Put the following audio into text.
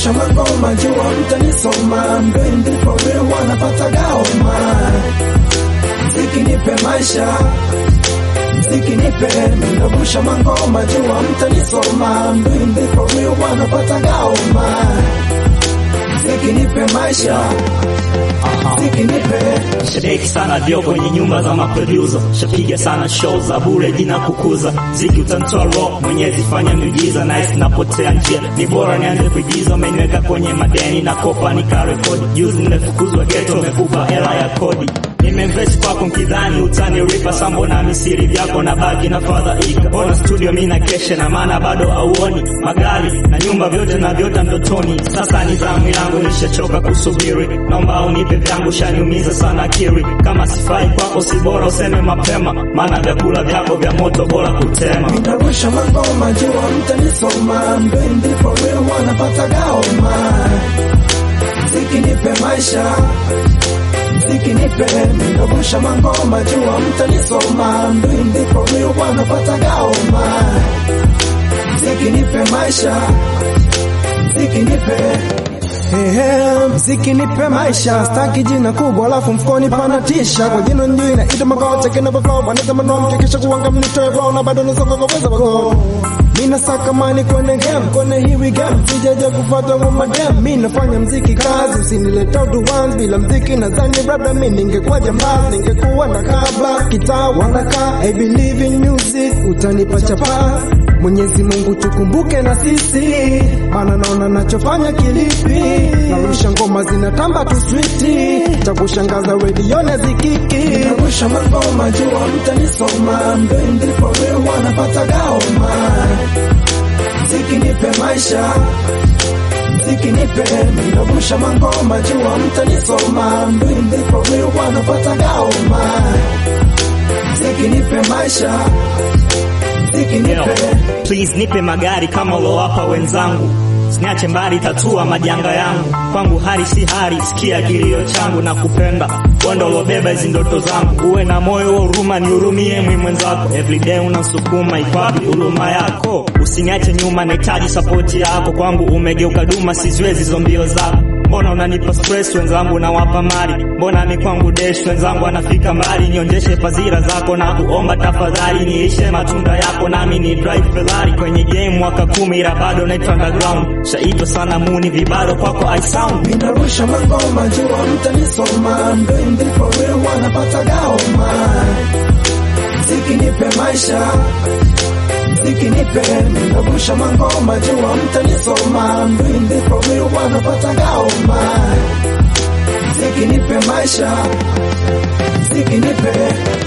Ninarusha magoma jua mtanisoma, mbendi for real wanapata gaoma. Mziki nipe maisha, mziki nipe, ninarusha magoma jua mtanisoma, mbendi for real wanapata gaoma. Mziki nipe maisha, mziki nipe Shadeki sana dio kwenye nyumba za maproducer, shapiga sana show za bure jina kukuza ziki utantoa rock, mwenyezi fanya miujiza, nice napotea njia, ni bora nianze kuigiza, umeniweka kwenye madeni na kopa nikarekodi, juzi nimefukuzwa ghetto, umekupa hela ya kodi nimeinvest kwako mkidhani utaniripa sambo na misiri vyako na baki na fadhaika bona studio mi na kesha na maana bado auoni magari na nyumba vyote na vyota ndotoni sasa ni zamu yangu nishachoka kusubiri naomba unipe vyangu shaniumiza sana kiri kama sifai kwako si bora useme mapema maana vyakula vyako vya moto bora kutema Ninarusha magoma jua mtanisoma, mbendi for real wanapata gaoma. Mziki nipe maisha, mziki nipe, ninarusha magoma jua mtanisoma, mbendi for real wanapata gaoma. Mziki nipe maisha, mziki nipe Ehe, mziki nipe maisha, staki jina kubwa alafu mfukoni panatisha. Kwa jina njui inaitwa makocha kina flow, wanasema no mkikisha kuwanga mnitoe roho na bado nasonga kwa uwezo wako. Mina saka mani kwenye game, kwenye hiwi game, sijaja kufuata kwa madem. Mimi nafanya mziki kazi, usinilete uduwanzi bila mziki nadhani labda mimi ningekuwa jambazi, ningekuwa na kabla kitaa wanakaa. I believe in music, utanipa chapa Mwenyezi Mungu tukumbuke na sisi, maana naona nachofanya kilipi. Narusha ngoma zinatamba tu switi, cha kushangaza redione zikiki. Narusha magoma jua mtanisoma, mbendi for real wanapata gaoma. Mziki nipe maisha, mziki nipe, ninarusha magoma jua mtanisoma, mbendi for real wanapata gaoma. Mziki nipe maisha, mziki nipe Please nipe magari kama ulowapa wenzangu, siniache mbali, tatua majanga yangu. Kwangu hali si hali, sikia kilio changu na kupenda wendo ulobeba hizi ndoto zangu. Uwe na moyo wa huruma, nihurumie mwi mwenzako. Everyday unasukuma, ikwapi huruma yako? Usiniache nyuma, nahitaji sapoti yako. Kwangu umegeuka duma, siziwezi hizo mbio zako. Mbona unanipa stress wenzangu nawapa mali, mbona mi kwangu desh wenzangu anafika mbali. Nionyeshe fadhila zako na kuomba tafadhali, niishe matunda yako nami ni drive Ferrari kwenye game mwaka kumi, ila bado naitwa underground. Shaitwa sana muni vibaro kwako I sound Ninarusha magoma jua mtanisoma, mbendi for real wanapata gaoma. Mziki nipe maisha, mziki nipe, ninarusha magoma jua mtanisoma, mbendi for real wanapata gaoma. Mziki nipe maisha, mziki nipe